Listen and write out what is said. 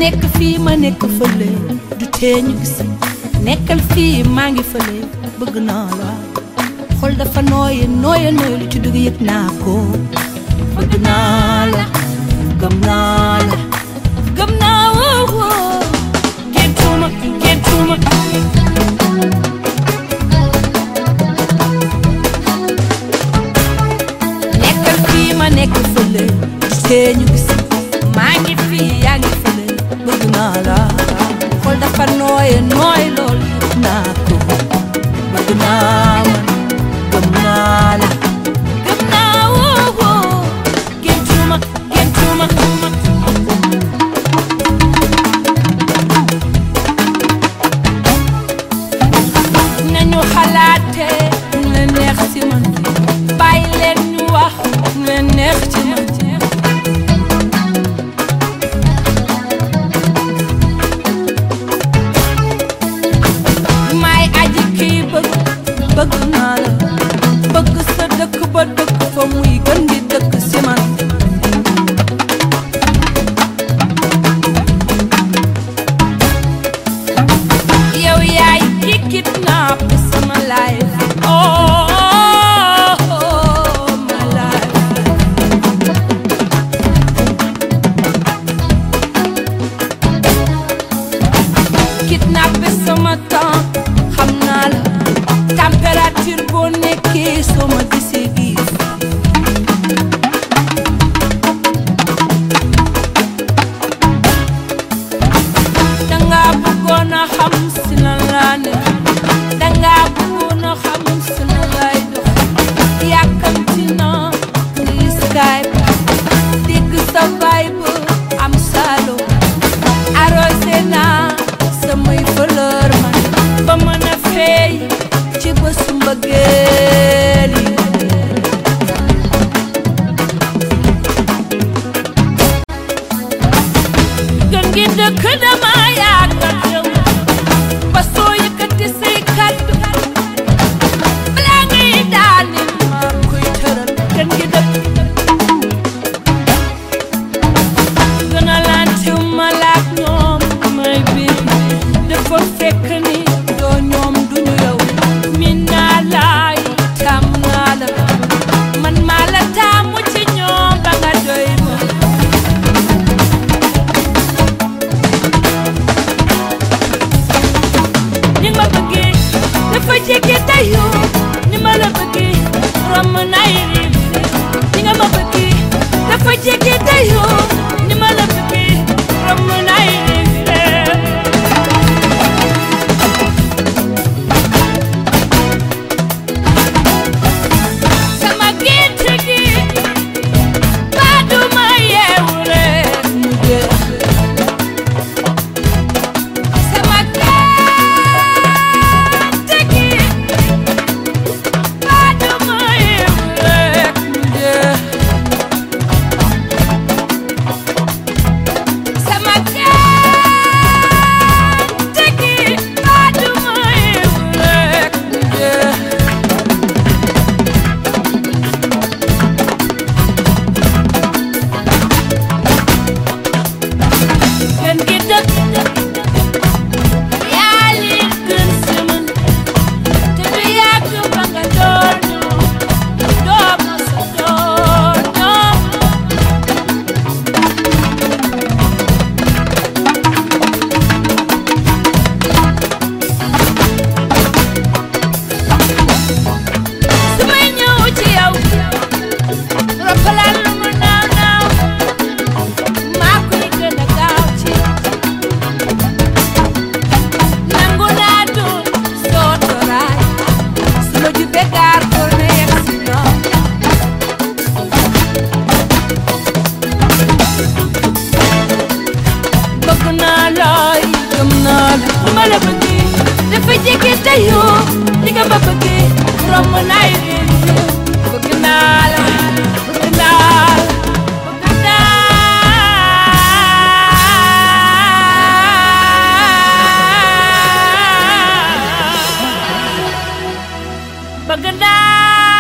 nekk fii ma nekk fële du tee ñu gis nekkal fii maa ngi fële bëgg naa la xol dafa nooye nooye nooye lu ci dugg yëg naa ko bëgg naa la gëm naa la gëm naa woo woo géntuma géntuma nekkal fii ma nekk fële du tee ñu gis maa ngi fii yaa ngi fële bëgg naa la xol dafa nooye nooye loolu yëg naa ko bëgg naa man gëm naa la gëm naa woo woo géntuma géntuma nañu xalaate ñu leen neex ci man bàyyi leen ñu wax ñu leen neex ci man may aji kii bëgg bëgg naa la bëgg sa dëkk ba dëkk fa muy gën di dëkk ci man yow yaay ki kidnap sama life oh my life kidnap sama temps xam naa la température boo nekkee soo ma gisee gis danga bëggoon a xam si lan laa ne danga bëggoon a xam si lan laay dox yàkkamti na ni Skype dégg sa vibe am salo arrosé naa samay fleur man ba mën a feey ci bésu mbëggeel yi gën gi dëkk dama yaakaar yow ba soo yëkkati say kàddu balaa ngay daani maa koy tëral gën gi dëkk gën a lantew ma laak ñoom may bi dafa fekk ni doo ñoom duñu yow min naa laay tam naa la man maa la taamu ci ñoom ba nga doy ma ni ma bëggee dafa jege dayoo ni ma la bëggee romb nay riif ni nga ma bëggee dafa jege dayoo ni ma la bëggee romb nay riif sama gént gi baa du ma yeewu rek mu jeex sama gént gi baa du ma yeewu rek mu jeex sama gént gi baa du ma yeewu rek mu jeex gën gi dëkk yaa li gën si man te du yàgg ba nga doon doo ma sa doon su may ñëw ci yow roppalaan lu mu naaw naaw maa koy gën a gaaw ci nangu naa doon sootoraay su ma jubee gaar ko ne yegg si ñoom bëgg naa looy gëm naa la bu ma la bëggee dafa jege dayoo li nga ma bëggee romb naay réer bëgg naa la bëgg naa la bëgg naa bëgg naa